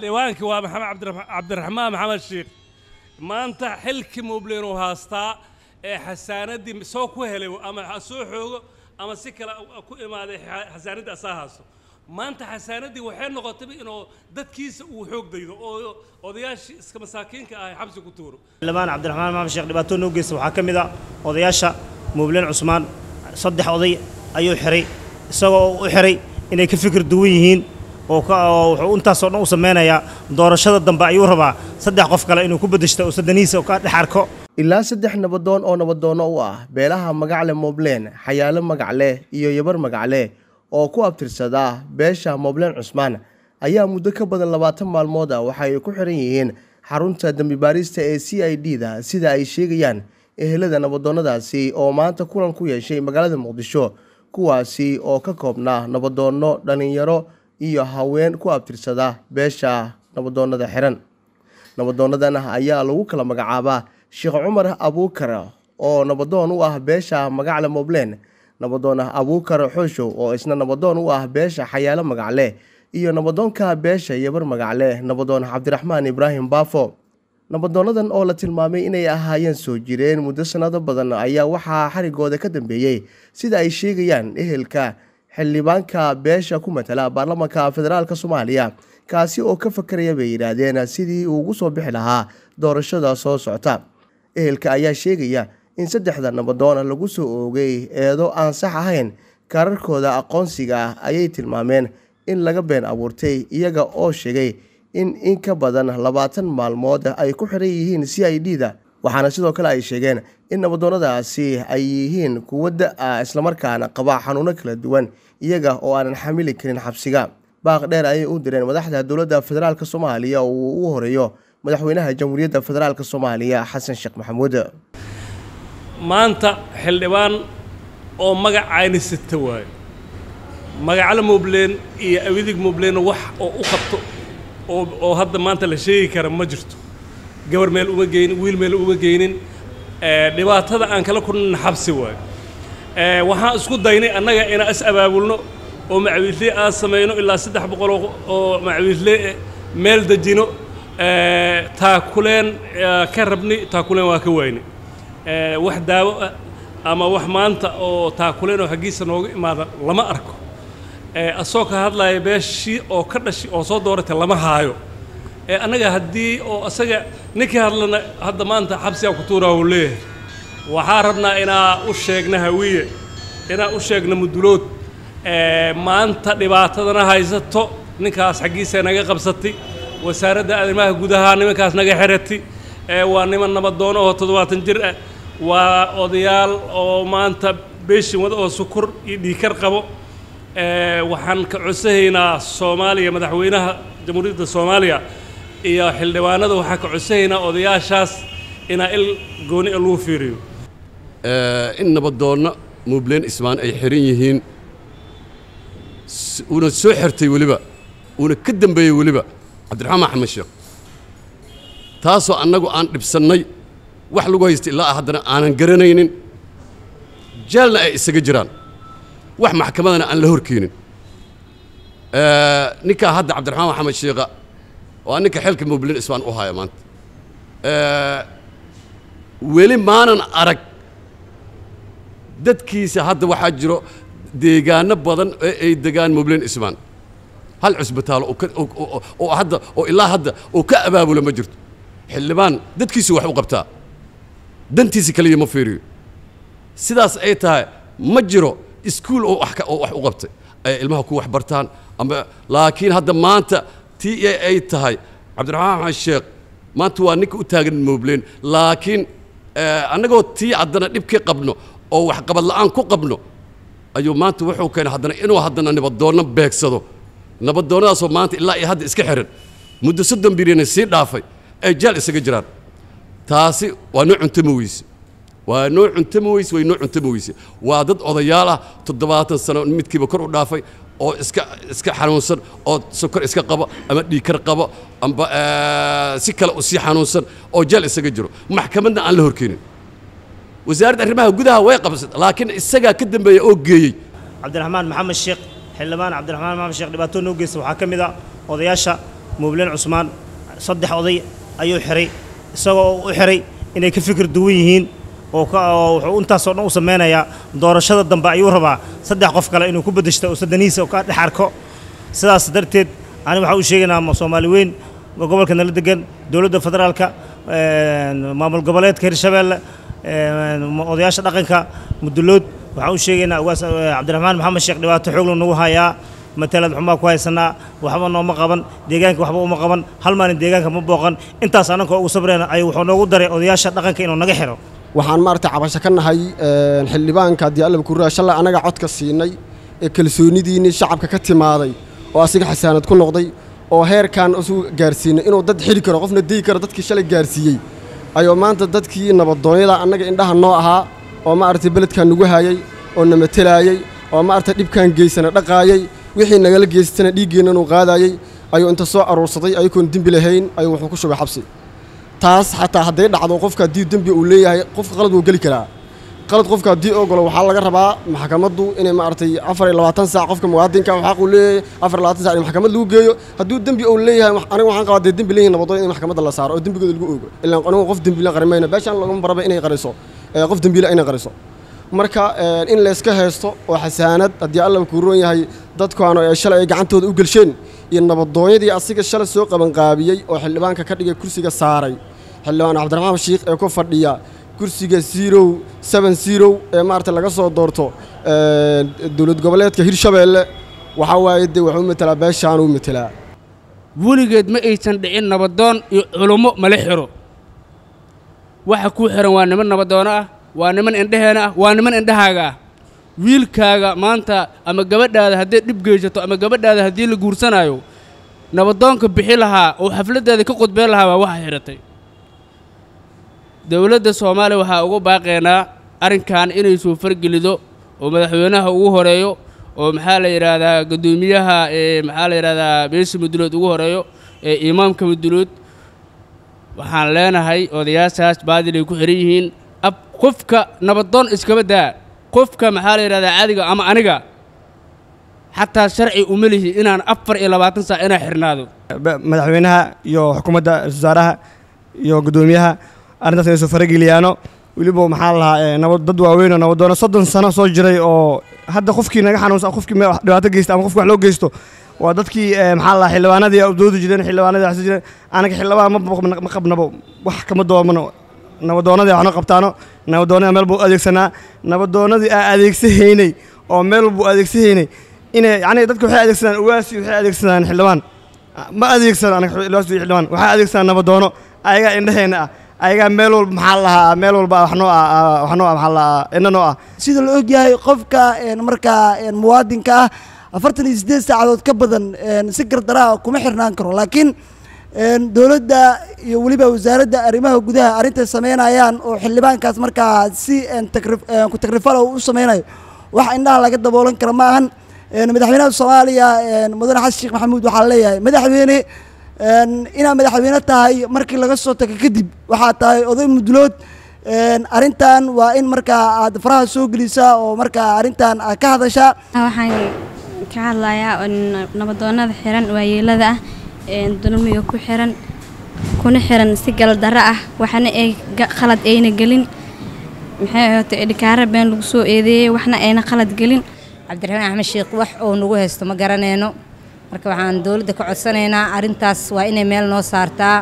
xildhibaankii waa maxamed cabdira- cabdiraxmaan maxamed sheekh maanta xilkii mublin uu haastaa ee xasaanaddii soo ku helay ama ha soo xoogo ama si kale ku imaaday xa- xasaanaddii asaa haasto maanta xasaanaddii waxay noqotay inuu dadkiisa uu xoog daydo oo odayaashii iska masaakiinka ah xabsi ku tuuro xildhibaan cabdiraxmaan maxamed sheekh dhibaato noo geysta waxaa ka mid a odayaasha muubleen cusmaan saddex oday ayuu xiray isagoo u xiray inay ka fikir duwan yihiin oo ka oo wuxuu intaasoo dhan u sameynayaa doorashada dambe ayuu rabaa saddex qof kale inuu ku beddeshto oo saddanihiisa ka dhex arko ilaa saddex nabadoon oo nabadoonno u ah beelaha magacle moobleen xayaalo magacle iyo yabar magacle oo ku abtirsada beesha moobleen cusmaan ayaa muddo ka badan labaatan maalmood ah waxa ay ku xiran yihiin xarunta dembi baarista ee c i d da sida ay sheegayaan ehelada nabadoonnadaasi oo maanta kulan ku yeeshay magaalada muqdisho kuwaasi oo ka koobnaa nabadoonno dhallinyaro iyo haween ku abtirsada beesha nabadoonnada xiran nabadoonadan ayaa lagu kala magacaabaa sheekh cumar abuukar oo nabadoon u ah beesha magacle moobleen nabadoon abuukar xooshow oo isna nabadoon u ah beesha xayaalo magacle iyo nabadoonka beesha yabar magacle nabadoon cabdiraxmaan ibraahim baafo nabadoonadan oo la tilmaamay inay ahaayeen soo jireen muddo sannado badan ayaa waxaa xarigooda ka dambeeyey sida ay sheegayaan ehelka xildhibaanka beesha ku matala baarlamaanka federaalk soomaaliya kaasi oo ka fakaraya bay yidhaahdeen sidii uu ugu soo bixi lahaa doorashada soo socota ehelka ayaa sheegaya in saddexda nabadoon lagu soo oogay eedo aan sax ahayn kaararkooda aqoonsiga ah ayay tilmaameen in laga been abuurtay iyaga oo sheegay in in ka badan labaatan maalmood ay ku xiran yihiin c i d da waxaana sidoo kale ay sheegeen in nabadoonnadaasi ay yihiin kuwo da-a islamarkaana qaba xanuuno kala duwan iyaga oo aanan xamili karin xabsiga baaq dheer ayay u direen madaxda dowladda federaalk soomaaliya oo uu u horeeyo madaxweynaha jamhuuriyadda federaalk soomaaliya xasan sheekh maxamuud maanta xildhibaan oo magacayni sita waayo magaclo mubleen iyo awidig mubleen wax oo u qabto oo oo hadda maanta la sheegi kara ma jirto gabar meel uma geynin wiil meel uma geynin ee, dhibaatada aan kala kulnana xabsi waayo ee, waxaan isku daynay annaga inaan is abaabulno oo macawiisle aan samayno ilaa saddex boqol oo- oo macawiisle eh, meel dejino ee, taakuleen ee, ka rabni taakuleen waa ka wayni ee, wax daawo ah ama wax maanta oo taakuleen oo xaggiisa nooga imaada lama arko ee, asoo ka hadlaya beeshii oo ka dhashi oo soo dooratay lama haayo ee annaga haddii oo asaga ninkii hadlana hadda maanta xabsigaa ku tuuraa uu leeyahay waxaa rabnaa inaa u sheegna hawiye inaa u sheegna mudulood ee, maanta dhibaatadana haysato ninkaas xaggiisa naga qabsatay wasaaradda arrimaha gudaha nimankaas naga xeratay ee, waa niman nabadoono oo toddobaatan jir ah waa odayaal oo maanta beeshin wada oo sukur iyo dhiikar qabo ee, waxaan ka codsahaynaa soomaaliya madaxweynaha jamhuuriyadda soomaaliya iyo xildhibaanada waxaan ka codsahaynaa odayaashaas inaa il gooni ah lagu fiiriyo in nabadoonna muubleen ismaan ay xiran yihiin s- uuna soo xirtay weliba uuna ka dembeeyey weliba cabdiraxmaan maxamed sheekh taasoo annagu aan dhibsannay wax lagu haysta ilaa haddana aanan garanaynin jaalna ay isaga jiraan wax maxkamadana aan la horkeenin Eh, ninkaa hadda cabdiraxmaan maxamed sheekha waa ninka xilka muubleen ismaan u haya maanta Eh, weli maanan arag dadkiisa hadda waxaa jiro deegaano badan ee ay degaan mubleen ismaan hal cusbitaalo oo ka- oo- oo- oo hadda oo ilaa hadda oo ka abaabula ma jirto xildhibaan dadkiisu wax u qabtaa dantiisa kaliya ma fiiriyo sidaas ay tahay ma jiro iskuul oo wax ka- oo wax u qabtay ay ilmaha ku wax bartaan ama laakiin hadda maanta tii ee ay tahay cabdiraxmaan maxamed sheekh maanta waa ninka u taagan moobleen laakiin eh, annagoo tii haddana dhibkii qabno oo waxqabad la'aan ku qabno ayuu maanta wuxuu keenay haddana inuu haddana nabadoonno beegsado nabadoonnadaasoo maanta ilaa iyo hadda iska xiran muddo soddon birina sii dhaafay ay jaal isaga jiraan taasi waa noo cuntama weyse waa noo cuntama weyse way noo cuntama weyse waa dad odayaal ah toddobaatan sano midkiiba kor u dhaafay oo iska iska xanuunsan oo sokor iska qabo ama dhiikar qabo amba eh, si kale u sii xanuunsan oo jaal isaga jiro maxkamadna aan la horkeenin wasaaradda arrimaha gudaha way qabsatay laakiin isagaa ka dambeeya oo geeyey cabdiraxmaan maxamed sheekh xildhibaan cabdiraxmaan maxamed sheekh dhibaato noo geysta waxaa ka mid a odayaasha muubleen cusmaan saddex oday ayuu xiray isagoo u xiray inay ka fikir duwan yihiin oo ka oo wuxuu intaasoo dhan u sameynayaa doorashada dambe ayuu rabaa saddex qof kale inuu ku beddeshto oo sadanihiisa ka dhex arko sidaas darteed ani waxaa u sheegaynaa soomaali weyn gobolka nala degan dowladda federaalka maamul goboleedka hirshabeelle odayaasha dhaqanka mudulood waxaan u sheegaynaa ugaas cabdiraxmaan maxamed sheekh dhibaato xoogla nagu hayaa matalad xumaa ku haysanaa waxba nooma qaban deegaanka waxba uma qaban hal maalin deegaanka ma booqan intaas annanka ugu sabreen ayuu wuxuu noogu daray odayaasha dhaqanka inuu naga xiro waxaan maaragtay cabasho ka nahay xildhibaanka haddii alla kuraa shalay annaga codka siinay ee kalsoonidiinii shacabka ka timaaday oo asiga xasaanad ku noqday oo heerkan isu gaarsiinay inuu dad xili karo qofna deyi karo dadkii shalay gaarsiiyey ayuu maanta dadkii nabadoonyada annaga indhaha noo ahaa oo maaragtay beledkan nagu hayay oo na matelaayey oo maaragtay dhibkan geysana dhaqaayay wixii nagala geystana dhiiggeenna inuu qaadayey ayuu inta soo aruursaday ayagoon dembi lahayn ayuu wuxuu ku shubay xabsi taas xataa hadday dhacdo qofka haddii dembi uu leeyahay qofka qalad wuu geli karaa qalad qofka haddii ogolo waxaa laga rabaa maxkamaddu inay maaragtay afar iyo labaatan saac qofka muwaadinka xaq uu leeyahay afar iyo labaatan sac in maxkamad lagu geeyo hadduu dembi uu leeyahay aniga waxaan qabaa dee dembi leeyihin nabadoon in maxkamadda la saaro oo dembigooda lagu ogo ilaan anigu qof dembiile qarimayno beeshaan laguma baraba inay qariso qof dembiile inay qariso marka in layska haysto oo xasaanad haddii alla kuu roon yahay dadkaanu ee shalay ay gacantooda u gelsheen iyo nabadoonyadii asiga shalay soo qabanqaabiyey oo xildhibaanka ka dhigay kursiga saaray xildhibaan cabdiraxmaan shiikh ee ku fadhiya kursiga zero seven zero ee maaragtay laga soo doorto dowlad goboleedka hirshabeelle waxaa waaye dee wuxuu matelaa beeshaanuu matelaa weligeed ma aysan dhicin nabadoon iyo culummo mala xiro waxa kuu xihan waa niman nabadoono ah waa niman indheheena ah waa niman indhahaaga ah wiilkaaga maanta ama gabadhaada hadday dhib geysato ama gabadhaada haddii la guursanaayo nabadoonka bixi lahaa oo xafladdeeda ka qudbeen lahaa waa waxa xidhatay dowladda soomaaliya waxaa ugu baaqaynaa arrinkan inay soo fargelido oo madaxweynaha ugu horeeyo oo maxaa la yidhaahdaa guddoomiyaha ee maxaa la yidhahdaa beesha mudulood ugu horeeyo ee imaamka mudulood waxaan leenahay odayaashaas baadilay ku xihan yihiin ab qofka nabadoon iskaba daa qofka maxaa la yidhahdaa caadiga ama aniga xataa sharci uma lihi inaan afar iyo labaatan saac inaa xirnaado madaxweynaha iyo xukuumadda ra-isul wasaaraha iyo guddoomiyaha arrintaas inay soo farageliyaano weliba maxaa lahaa nabad dad waaweyn oo nabadoono soddon sano soo jiray oo hadda qofkii naga xanuunsan qofkii dhibaato geysta ama qofki wax loo geysto waa dadkii maxaa lahaa xildhibaanadii doodi jireen xildhibaanadii waxsi jireen anaga xildhibaan ma qabnabo wax kama doomano nabadoonadii waxna qabtaano nabadoonada meel buu adeegsanaa nabadoonadii aa adeegsahaynay oo meel buu adeegsahaynay inay yacni dadka waxay adeegsadaan uwaasi waxay adeegsadaan xildhibaan ma adeegsan anaga uwaasi xildhibaan waxay adeegsadaan nabadoono ayagaa indhaheenna ah ayagaa meel walba maxaa lahaa meel walba wax noo ah wax noo ah maxaa lahaa inna noo ah sida la ogyahay qofka markaa muwaadinka ah afartan iyo siddeed saacadood ka badan si gardaraa kuma xirnaan karo laakiin dowladda iyo weliba wasaaradda arrimaha gudaha arrintay sameynayaan oo xildhibaankaas markaa si ku takrifala u sameynayo wax indhaha laga daboolan kara ma ahan madaxweynaha soomaaliya mudane xasan sheekh maxamuud waxaa leeyahay madaxweyne inaad madaxweyne tahay markii laga soo tago kadib waxaa tahay oday mudulood arrintan waa in markaa aad faraha soo gelisaa oo markaa arrintan aad ka hadashaa waxaan ka hadlayaa nabadoonada xiran waayeelada ah dulmiga ku xiran kuna xiran si galdarro ah waxna ay khalad ayna gelin maxay ahaatay edhikaara been lagu soo eedeeyey waxna ayna khalad gelin cabdiraxmaan axmed sheekh wax uu nagu haysto ma garanayno marka waxaan dowladda ka codsanaynaa arrintaas waa inay meel noo saartaa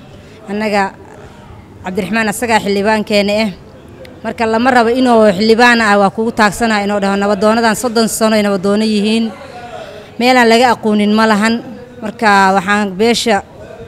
annaga cabdiraxmaan asagaa xildhibaankeena ah marka lama rabo inuu xildhibaan ah waa kugu taagsanaha inuu dhaho nabadoonadan soddon sano ay nabadoono yihiin meelaan laga aqoonin ma lahan marka waxaan beesha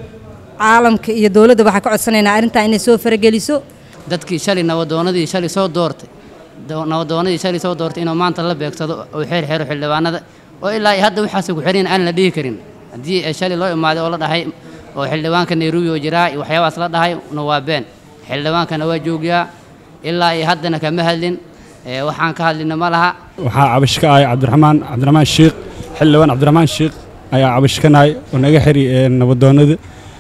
caalamka iyo dowladda waxaan ka codsanaynaa arrintan inay soo farageliso dadkii shalay nabadoonadii shalay soo doortay nabadoonadii shalay soo doortay inuu maanta la beegsado oo xeer xeero xildhibaanada oo ilaa iyo hadda waxaasay ku xiran aan la dhihi karin haddii shalay loo imaaday oo la dhahay oo xildhibaanka nairobi oo jiraa iyo waxyaabahaas la dhahay na waa been xildhibaankana waa joogyaa ilaa iyo haddana kama hadlin waxaan ka hadlina ma laha waxaa cabash ka ahay cabdiraxmaan cabdiraxmaan shiikh xildhibaan cabdiraxmaan shiikh ayaa cabash ka nahay oo naga xiri nabadoonada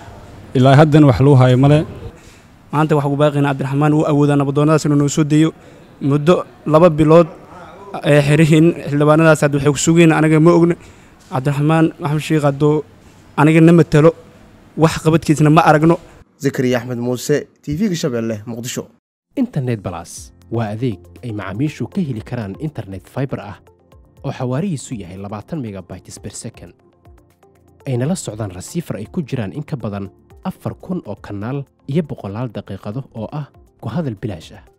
ilaa haddana wax lagu hayo male maanta waxaa ku baaqayna cabdiraxmaan uu awoodaa nabadoonnadaas inuu noo soo deeyo muddo laba bilood ee xirihiin xildhibaanadaas hadda waxay ku sugayn anaga ma ogna cabdiraxmaan maxamed sheekh hadduu aniga na matalo wax qabadkiisna ma aragno zakariya axmed muuse tv-ga shabeelle muqdisho internet balas waa adeeg ay macaamiishu ka heli karaan internet fiber ah oo xawaarihiisu yahay labaatan megabytes per second ayna la socdaan rasiifar ay ku jiraan in ka badan afar kun oo kanaal iyo boqolaal daqiiqado oo ah ku hadal bilaash ah